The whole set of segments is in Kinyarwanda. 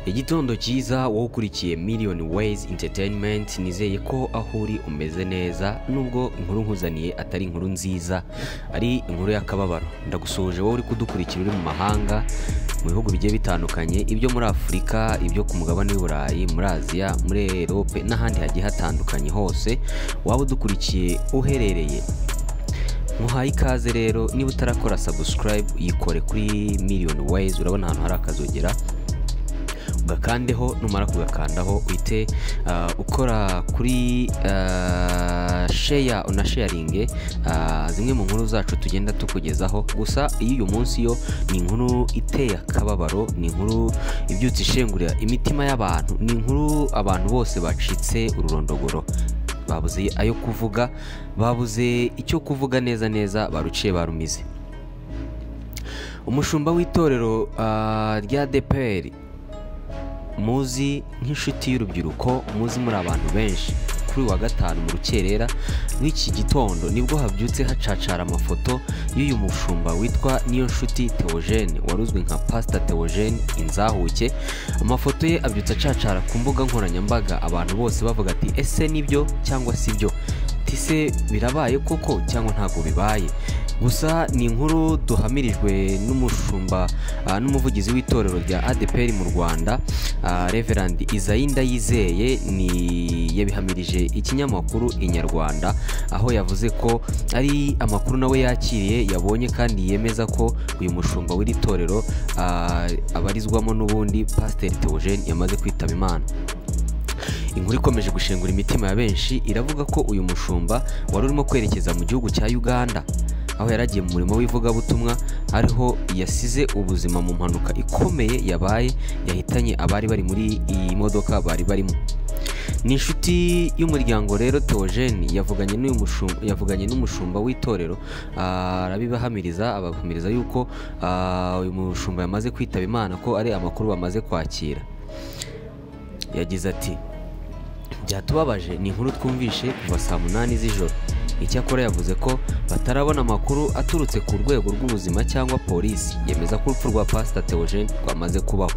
igitondo cyiza wowe ukurikiye miliyoni weyizi interineti nizeye ko aho uri umeze neza nubwo inkuru nkuzaniye atari inkuru nziza ari inkuru y'akababaro ndagusoje wowe uri kudukurikira uri mu mahanga mu bihugu bigiye bitandukanye ibyo muri afurika ibyo ku mugabane w'iburayi muri aziya muri erope n'ahandi hagiye hatandukanye hose waba udukurikiye uherereye muhaye ikaze rero niba utarakora sabusikarayibu yikore kuri miliyoni weyizi urabona ahantu hari akazogera ugakandeho numara kugakandaho uhite ukora kuri sheya unasheyaringe zimwe mu nkuru zacu tugenda tukugezaho gusa iyo uyu munsi yo ni inkuru iteye akababaro ni inkuru ibyutsa ishengurira imitima y'abantu ni inkuru abantu bose bacitse ururondogoro babuze ayo kuvuga babuze icyo kuvuga neza neza baruciye barumize umushumba w'itorero rya deperi muzi nk'inshuti y'urubyiruko muzi muri abantu benshi kuri wa gatanu mu rukerera w'iki gitondo nibwo habyutse hacacara amafoto y'uyu mushumba witwa niyo nshuti teogene wari uzwi nka pasita teogene inzahuke amafoto ye abyutse acacara ku mbuga nkoranyambaga abantu bose bavuga ati ese nibyo cyangwa si byo tise birabaye koko cyangwa ntabwo bibaye gusa ni inkuru duhamirijwe n'umushumba n'umuvugizi w'itorero rya adeperi mu rwanda reverandi izayinda yizeye ni yabihamirije ikinyamakuru inyarwanda aho yavuze ko ari amakuru nawe yakiriye yabonye kandi yemeza ko uyu mushumba w'iri torero abarizwamo n'ubundi pasiteri teogene yamaze kwitaba imana inkuru ikomeje gushengura imitima ya benshi iravuga ko uyu mushumba wari urimo kwerekeza mu gihugu cya uganda aho yaragiye mu murimo w'ivugabutumwa ariho yasize ubuzima mu mpanuka ikomeye yabaye yahitanye abari bari muri iyi modoka bari barimo ni inshuti y'umuryango rero teogene yavuganye n'umushumba w'itorero arabibahamiriza abahamiriza yuko uyu mushumba yamaze kwitaba imana ko ari amakuru bamaze kwakira yagize ati byatubabaje ni inkuru twumvishe kuva saa munani z'ijoro icyakora yavuze ko batarabona amakuru aturutse ku rwego rw'ubuzima cyangwa polisi yemeza ko urupfu rwa pasita teogene rwamaze kubaho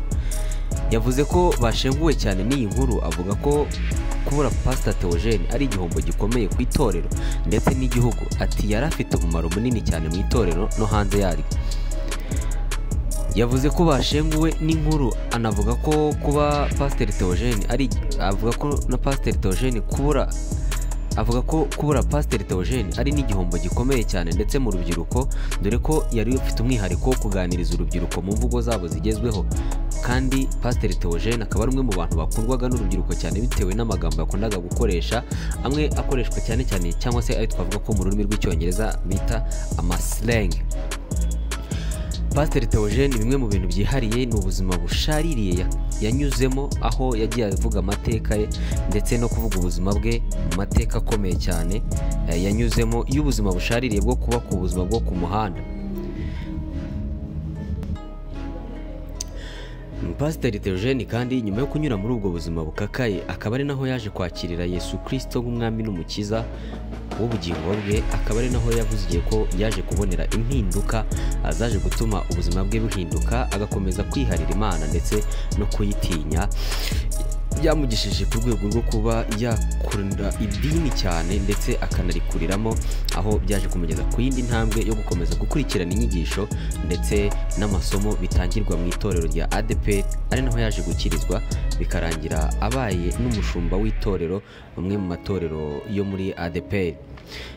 yavuze ko bashenguwe cyane n'iyi nkuru avuga ko kubura pasita teogene ari igihombo gikomeye ku itorero ndetse n'igihugu ati yari afite umumaro munini cyane mu itorero no hanze yaryo yavuze ko bashenguwe n'inkuru anavuga ko kuba pasiteri teogene ari avuga ko na pasiteri teogene kubura avuga ko kubura pasiteri teogene ari n'igihombo gikomeye cyane ndetse mu rubyiruko dore ko yari ufite umwihariko wo kuganiriza urubyiruko mu mvugo zabo zigezweho kandi pasiteri teogene akaba ari umwe mu bantu bakundwaga n'urubyiruko cyane bitewe n'amagambo yakundaga gukoresha amwe akoreshwa cyane cyane cyangwa se ayo twavuga ko mu rurimi rw'icyongereza bita amasilenge pasiteri teogene bimwe mu bintu byihariye ni ubuzima bushaririye yanyuzemo aho yagiye avuga amateka ye ndetse no kuvuga ubuzima bwe mu mateka akomeye cyane yanyuzemo y'ubuzima bushaririye bwo kuba ku buzima bwo ku muhanda pasiteri teogene kandi nyuma yo kunyura muri ubwo buzima bukakaye akaba ari naho yaje kwakirira yesu kirisito nk'umwami n'umukiza w'ubugingo bwe akaba ari naho yavuze ko yaje kubonera impinduka zaje gutuma ubuzima bwe buhinduka agakomeza kwiharira imana ndetse no kuyitinya byamugishije ku rwego rwo kuba yakunda idini cyane ndetse akanarikuriramo aho byaje kumugeza ku yindi ntambwe yo gukomeza gukurikirana inyigisho ndetse n'amasomo bitangirwa mu itorero rya adeperi ari naho yaje gukirizwa bikarangira abaye n'umushumba w'itorero bamwe mu matorero yo muri adeperi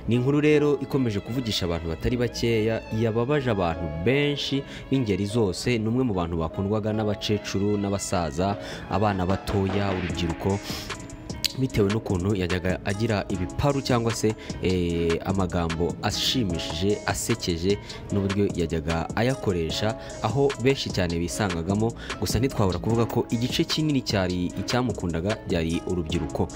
ni inkuru rero ikomeje kuvugisha abantu batari bakeya yababaje abantu benshi b'ingeri zose ni umwe mu bantu bakundwaga n'abakecuru n'abasaza abana batoya urubyiruko bitewe n'ukuntu yajyaga agira ibiparu cyangwa se amagambo ashimishije asekeje n'uburyo yajyaga ayakoresha aho benshi cyane bisangagamo gusa ntitwabura kuvuga ko igice kinini cyari icyamukundaga byari urubyiruko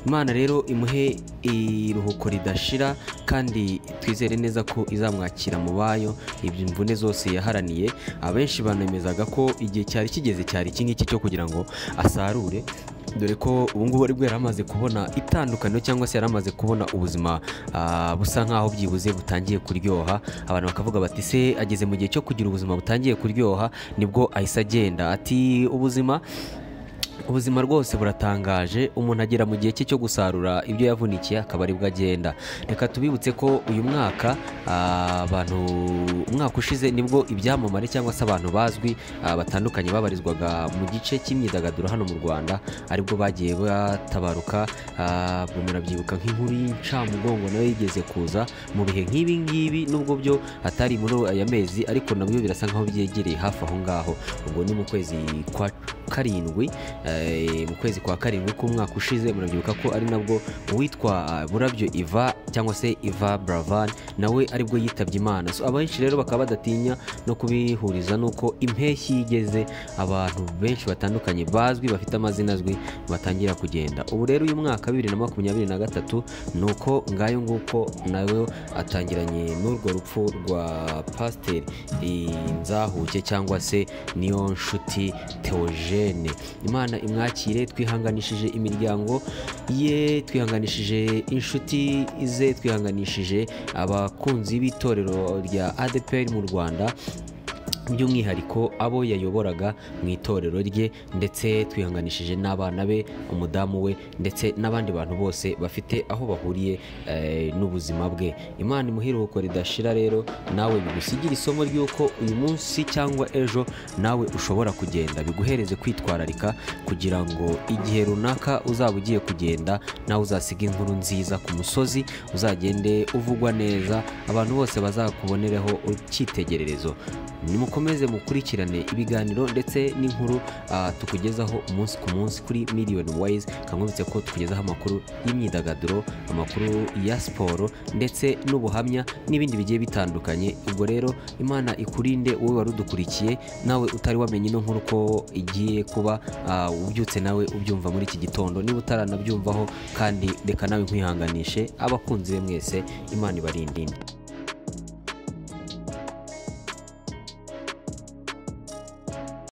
imana rero imuhe iruhuko ridashira kandi twizere neza ko izamwakira mu bayo ibyo imvune zose yaharaniye abenshi banemezaga ko igihe cyari kigeze cyari iki ngiki cyo kugira ngo asarure dore ko ubungubu ari bwo yari amaze kubona itandukaniro cyangwa se yari amaze kubona ubuzima ah, busa nk'aho byibuze butangiye kuryoha abantu bakavuga bati se ageze mu gihe cyo kugira ubuzima butangiye kuryoha nibwo ahise agenda ati ubuzima ubuzima rwose buratangaje umuntu agera mu gihe cye cyo gusarura ibyo yavunikiye akaba aribwo agenda reka tubibutse ko uyu mwaka ah, abantu umwaka ushize nibwo ibyamamare cyangwa se abantu bazwi ah, batandukanye babarizwaga mu gice cy'imyidagaduro hano mu rwanda aribwo bagiye batabaruka ah, buri murabyibuka nk'inkuru y'incamugongo nayo yigeze kuza mu bihe nk'ibi ngibi nubwo byo atari muri aya mezi ariko nabyo birasa nk'aho byegereye hafi aho ngaho ubwo ni mu kwezi kwa karindwi eh, mu kwezi kwa karindwi k'umwaka ushize murabyibuka ko ari nabwo uwitwa eh, burabyo iva cyangwa se iva bravan nawe aribwo yitabye imana so abenshi rero bakaba badatinya no kubihuriza n'uko impeshyi yigeze abantu benshi batandukanye bazwi bafite amazina azwi batangira kugenda ubu rero uyu mwaka bibiri na makumyabiri na gatatu ni uko ngayo nguko nawe atangiranye n'urwo rupfu rwa pasiteri eh, nzahuke cyangwa se niyo nshuti teogene imana imwakire twihanganishije imiryango ye twihanganishije inshuti ze twihanganishije abakunzi b'itorero rya adepr mu rwanda by'umwihariko abo yayoboraga mu itorero rye ndetse twihanganishije n'abana be umudamu we ndetse n'abandi bantu bose bafite aho bahuriye eh, n'ubuzima bwe imana imuhiruko ridashira rero nawe bigusigira isomo ry'uko uyu munsi cyangwa ejo nawe ushobora kugenda biguhereze kwitwararika kugira ngo igihe runaka uzaba ugiye kugenda nawe uzasiga inkuru nziza ku musozi uzagende uvugwa neza abantu bose bazakubonereho icyitegererezo nimukomeze mukurikirane ibiganiro ndetse n'inkuru ah, tukugezaho umunsi ku munsi kuri miliyoni wayizi kamwibutse ko tukugezaho amakuru y'imyidagaduro amakuru ya siporo ndetse n'ubuhamya n'ibindi bigiye bitandukanye ubwo rero imana ikurinde wowe wari udukurikiye nawe utari wamenye ino nkuru ko igiye kuba ah, ubyutse nawe ubyumva muri iki gitondo niba utaranabyumvaho kandi reka nawe nkwihanganishe abakunzi be mwese imana ibarindinde